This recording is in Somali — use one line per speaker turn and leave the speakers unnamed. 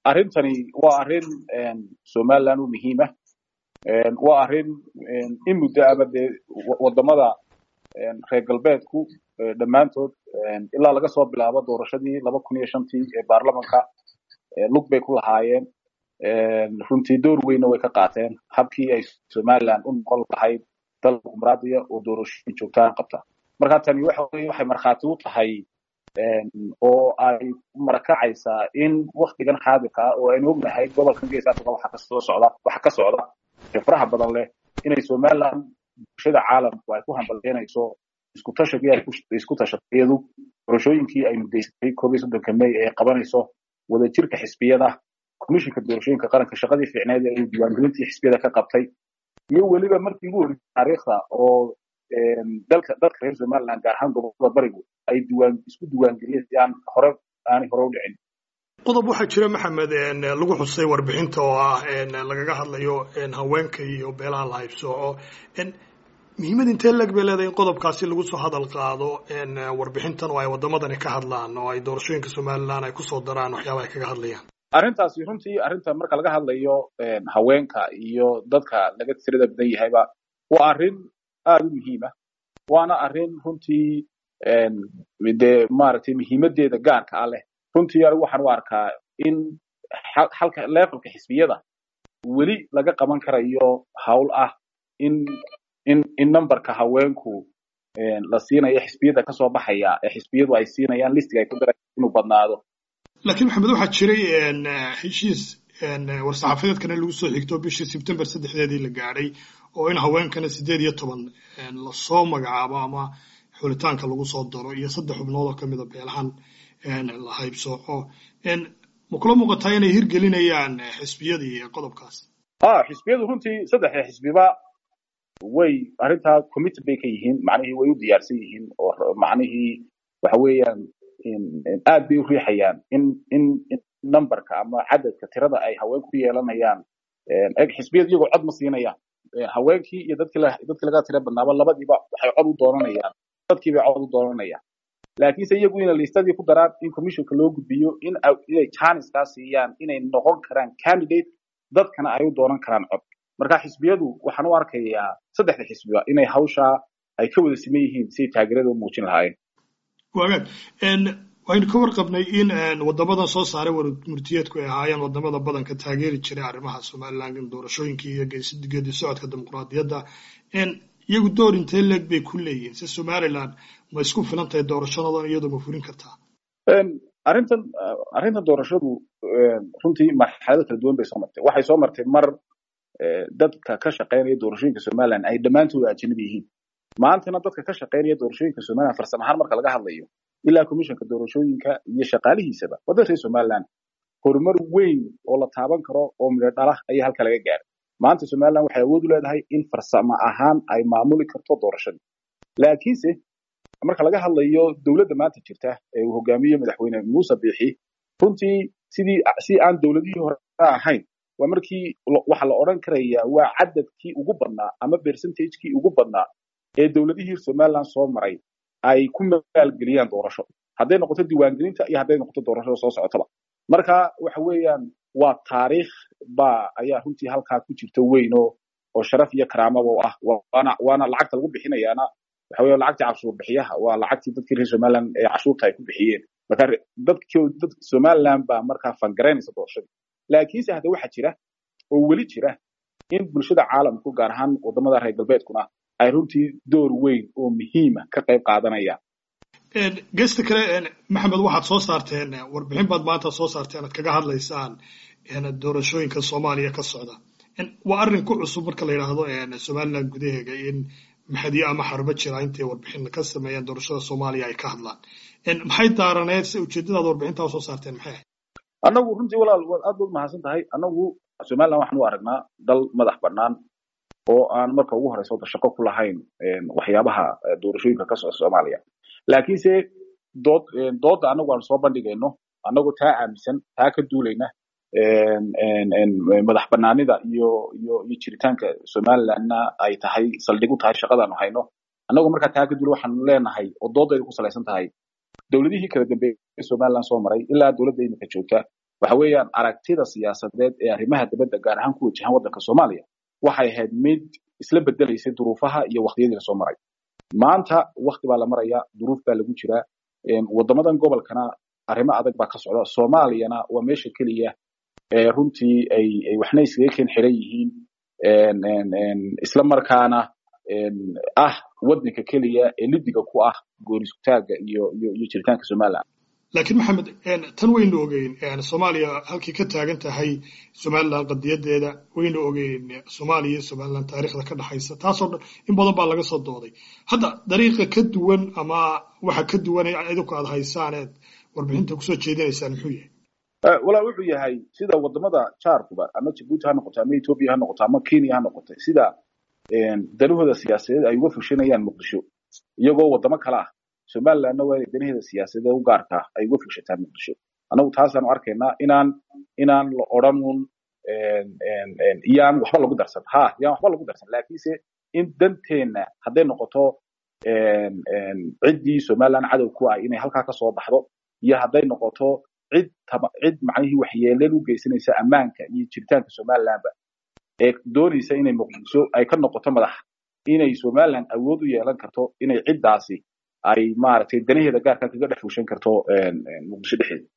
arrintani waa arrin somaliland u muhiima waa arrin in muddo ama dee wadamada reer galbeedku dhammaantood ilaa laga soo bilaabo doorashadii laba kun iyo shantii ee baarlamanka lug bay ku lahaayeen runtii door weynna way ka qaateen habkii ay somaliland u noqon lahayd dal dimuqraadiya oo doorashooyin joogtaan qabta marka tani waxa weye waxay markhaati u tahay oo ay marakacaysaa in waktigan xaadirka ah oo aynu ognahay gobolkan gees africa waxa kasoo socda waxa ka socda ee faraha badan leh inay somaliland bulshada caalamku ay ku hambalyeynayso isku tashagii ay isku tashatay iyadu doorashooyinkii ay mudaysatay koob iyo soddonka may ee qabanayso wadajirka xisbiyada komishinka doorashooyinka qaranka shaqadii fiicneed ee diiwaangelintii xisbiyada ka qabtay iyo weliba markii ugu horreysay taariikhda oo dalka dadka reer somaliland gaar ahaan gobolada barigu ay diiwaan isku diiwaangeliyeen si aan hore aanay hore u dhicin
qodob waxaa jira maxamed lagu xusay warbixinta oo ah lagaga hadlayo haweenka iyo beelaha la haybsooco muhiimad intee leg bay leedahay in qodobkaasi lagu soo hadal qaado warbixintan oo ay wadamadani ka hadlaan oo ay doorashooyinka somaliland ay kusoo daraan waxyaaba ay kaga hadlayaan
arrintaasi runtii arrinta marka laga hadlayo haweenka iyo dadka laga tirada badan yahayba waa arrin aada u muhiima waana arrin runtii dee maaragtay muhiimadeeda gaarka ah leh runtii anigu waxaan u arkaa in halka levelka xisbiyada weli laga qaban karayo hawl ah in in in numberka haweenku la siinayo xisbiyada kasoo baxaya ee xisbiyadu ay siinayaan listiga ay ku dara inuu badnaado
laakiin maxamed waxaa jiray heshiis war-saxaafadeedkana lagu soo xigto bishii sebtember saddexdeedii la gaadhay oo in haweenkana siddeed iyo toban lasoo magacaabo ama xulitaanka lagu soo daro iyo saddex xubnood oo kamida beelahan la haybsooco ma kula muuqataa inay hirgelinayaan xisbiyadii qodobkaas
a xisbiyadu runtii saddexda xisbiba way arrintaa committed bay ka yihiin macnihii way u diyaarsan yihiin oo macnihii waxa weeyaan aad bay u riixayaan in in numberka ama cadadka tirada ay haweenku ku yeelanayaan eg xisbiyadu iyagoo cod ma siinayaan haweenkii iyo dadkii dadkii laga tira badnaaba labadiiba waxay cod u doonanayaan dadkii bay cod u doonanayaan laakiinse iyagu inay listadii ku daraan in commissionka loo gudbiyo in inay chancekaa siiyaan inay noqon karaan candidate dadkana ay u doonan karaan cod marka xisbiyadu waxaan u arkayaa saddexda xisbiba inay hawshaa ay ka wada siman yihiin siay taageerada u muujin lahaayeen
wagaag waynu ka warqabnay in wadamadan soo saaray murtiyeedku ay ahaayeen wadamada badanka taageeri jiray arrimaha somaliland doorashooyinkii iyo geedi socodka dimuqraadiyadda iyagu door intee leeg bay ku leeyihiin si somaliland ma isku filan tahay doorashadodan iyadoo ma furin kartaa
arrintan arrintan doorashadu runtii marxalado kala duwan bay soo martay waxay soo martay mar dadka ka shaqaynaya doorashooyinka somaliland ay dhammaantood ajnabi yihiin maantana dadka ka shaqaynaya doorashooyinka somaliland farsamo ahaan marka laga hadlayo ilaa commissionka doorashooyinka iyo shaqaalihiisaba waddan reer somaliland horumar weyn oo la taaban karo oo midho dhalah ayaa halka laga gaaray maanta somaliland waxay awood u leedahay in farsamo ahaan ay maamuli karto doorashadii laakiinse marka laga hadlayo dowladda maanta jirta ee uu hogaamiyo madaxweyne muuse biixi runtii sidii si aan dowladihii hore ahayn waa markii waxa la odhan karayaa waa cadadkii ugu badnaa ama percentagekii ugu badnaa ee dowladihii somaliland soo maray ay ku maalgeliyaan doorasho hadday noqoto diiwaangelinta iyo hadday noqoto doorashada soo socotaba marka waxa weeyaan waa taariikh ba ayaa runtii halkaa ku jirta weyn oo oo sharaf iyo karaamaba u ah waana waana lacagta lagu bixinayaana waxa weya lacagtii cashuur bixiyaha waa lacagtii dadkii reer somaliland ee cashuurta ay ku bixiyeen marka dadkii dad somaliland baa markaa fangaraynaysa doorashadii laakiinse hadda waxaa jira oo weli jira in bulshada caalamku gaar ahaan wadamada reer galbeedkuna ay runtii door weyn oo muhiima ka qayb qaadanayaan
gesta kale maxamed waxaad soo saarteen warbixin baad maanta soo saarteen aad kaga hadlaysaan doorashooyinka soomaaliya ka socda waa arrin ku cusub marka la yidhaahdo somaliland gudaheega in maxadiyo ama xarbo jira intay warbixin ka sameeyaan doorashada soomaaliya ay ka hadlaan maxay daaraneed se ujeedadaad warbixintaa soo saarteen maxay ahayd
annagu runtii walaal waad aad baad mahadsan tahay annagu somaliland waxaan u aragnaa dal madax bannaan oo aan marka ugu horeysa wada shaqo ku lahayn waxyaabaha doorashooyinka ka socda soomaaliya laakiinse dood doodda annagu aan soo bandhigayno annagoo taa aaminsan taa ka duulayna madax banaanida iyo iyo iyo jiritaanka somalilandna ay tahay saldhig u tahay shaqadaanu hayno annagoo markaa taa ka duula waxaanu leenahay oo doodayda ku salaysan tahay dowladihii kala dambeeyey somaliland soo maray ilaa dowladda imika joogta waxa weeyaan aragtida siyaasadeed ee arrimaha dibadda gaar ahaan ku wajahan waddanka soomaaliya waxay ahayd mid isla bedelaysay duruufaha iyo waqtiyadii lasoo maray maanta wakti baa la maraya duruuf baa lagu jiraa waddamadan gobolkana arrimo adag baa ka socda soomaaliyana waa meesha keliya ee runtii ay waxna iskaga keen xiran yihiin isla markaana ah waddanka keliya ee lidiga ku ah goonisutaaga iyo iyo iyo jiritaanka somaliland
laakiin maxamed tan waynu ogeyn soomaaliya halkay ka taagan tahay somaliland qadiyadeeda waynu ogeyn soomaaliya iyo somaliland taariikhda ka dhexaysa taasoo dhan in badan baa laga soo dooday hadda dariiqa ka duwan ama waxa ka duwan idinku aad haysaaneed warbixinta kusoo jeedinaysaan muxuu yahay
walaa wuxuu yahay sida wadamada jaarkuba ama jabuuti ha noqoto ama ethoobia ha noqoto ama kenya ha noqoto sida danahooda siyaasadeed ay uga fushanayaan muqdisho iyagoo wadamo kale ah somalilandna waa inay danaheeda siyaasadeed u gaarka ah ay uga fushataan muqdisho anagu taasaanu arkaynaa inaan inaan la odhan un yaan waxba lagu darsan ha yaan waxba lagu darsan laakiinse in danteenna hadday noqoto ciddii somaliland cadow ku ah inay halkaa ka soo baxdo iyo hadday noqoto cid cid macnihii waxyeeleel u geysanaysa ammaanka iyo jiritaanka somalilandba ee doonaysa inay muqdisho ay ka noqoto madax inay somaliland awood u yeelan karto inay ciddaasi ay maaragtay danaheeda gaarka kaga dhex fushan karto muqdisho dhexdeeda